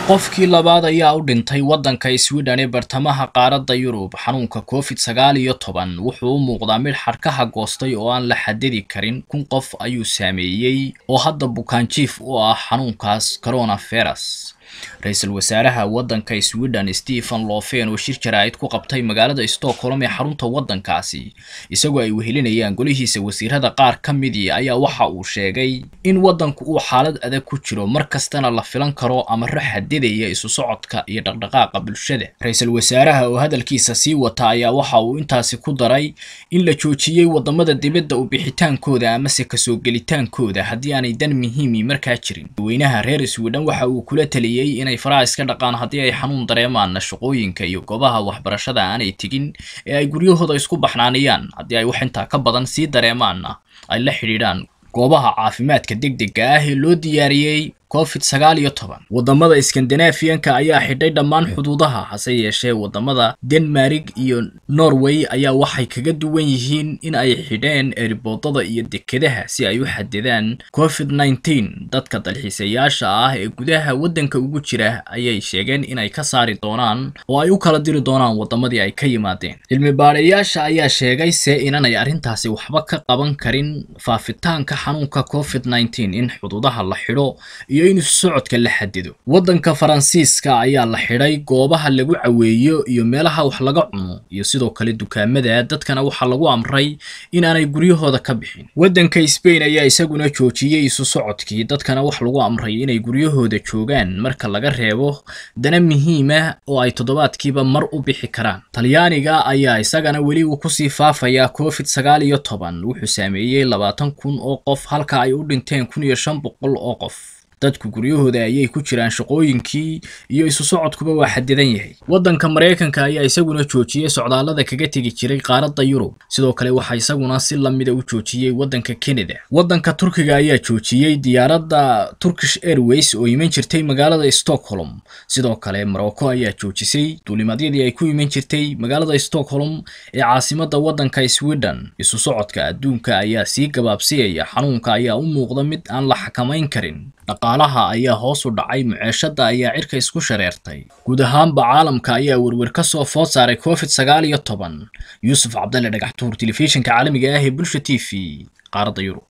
qofkii labaad ayaa u dhintay waddanka sweden ee bartamaha qaaradda yurub xanuunka covid sagaal iyo toban wuxuu u muuqdaa mid xadhkaha goostay oo aan la xadidi karin kun qof ayuu saameeyey oo hadda bukaanjiif u ah xanuunkaas coronavirus ra-iisul wasaaraha waddanka sweden stephen lofen oo shir jaraa'id ku qabtay magaalada stockholm ee xarunta waddankaasi isagoo ay wehelinayaan golihiisa wasiirada qaar ka midii ayaa waxa uu sheegay in waddanku uu xaalad adag ku jiro mar kastana la filan karo amaro xadidaya isu socodka iyo dhaqdhaqaaqa bulshada ra-iisul wasaaraha oo hadalkiisa sii wata ayaa waxa uu intaasi ku daray in la joojiyey wadamada dibadda u bixitaankooda amase kasoo gelitaankooda haddii aanay dan muhiimi markaa jirin weynaha reer sweden waxa uu kula taliyey inay faraha iska dhaqaan haddii ay xanuun dareemaanna shaqooyinka iyo goobaha waxbarashada aanay tegin ee ay guryahooda isku baxnaaniyaan haddii ay wax intaa ka badan sii dareemaanna ay la xidhiidhaan goobaha caafimaadka degdega ah ee loo diyaariyey covid sagaal iyo toban wadamada skandinafiyanka ayaa xidhay dhammaan xuduudaha hase yeeshee wadamada denmarig iyo norway ayaa waxay kaga duwan yihiin in ay xidheen eriboodada iyo dekedaha si ay u xadidaan covid nneteen dadka dalxiisayaasha ah ee gudaha waddanka ugu jira ayay sheegeen inay ka saari doonaan oo ay u kala diri doonaan wadamadii ay ka yimaadeen cilmi baadhayaasha ayaa sheegay se inanay arrintaasi waxba ka qaban karin faafitaanka xanuunka covid nneteen in xuduudaha la xidho iyo in isu socodka la xadido waddanka faransiiska ayaa la xidhay goobaha lagu caweeyo iyo meelaha wax laga cuno iyo sidoo kale dukaamada dadkana waxaa lagu amray inaanay guryahooda ka bixin waddanka sbain ayaa isaguna joojiyey isu socodkii dadkana wax lagu amray inay guryahooda joogaan marka laga reebo dana muhiima oo ay toddobaadkiiba mar u bixi karaan talyaaniga ayaa isagana weli uu kusii faafayaa covid sagaal iyo toban wuxuu saameeyey labaatan kun oo qof halka ay u dhinteen kun iyo shan boqol oo qof dadku guryahooda ayay ku jiraan shaqooyinkii iyo isu socodkuba waa xadidan yahay waddanka maraykanka ayaa isaguna joojiyey socdaallada kaga tegi jiray qaaradda yurub sidoo kale waxaa isaguna si lamida u joojiyey waddanka canada waddanka turkiga ayaa joojiyey diyaaradda turkish airways oo iman jirtay magaalada stockholm sidoo kale morocco ayaa joojisay duulimadyadii ay ku iman jirtay magaalada stockholm ee caasimadda waddanka sweden isu socodka adduunka ayaa sii gabaabsiyaya xanuunka ayaa u muuqda mid aan la xakamayn karin dhaqaalaha ayaa hoos u dhacay muceeshada ayaa cirka isku shareertay guud ahaanba caalamka ayaa werwer ka soo food saaray covid sagaal iyo toban yuusuf cabdalle dhagaxtuur telefishinka caalamiga ah ee bulsha t v qaaradda yurub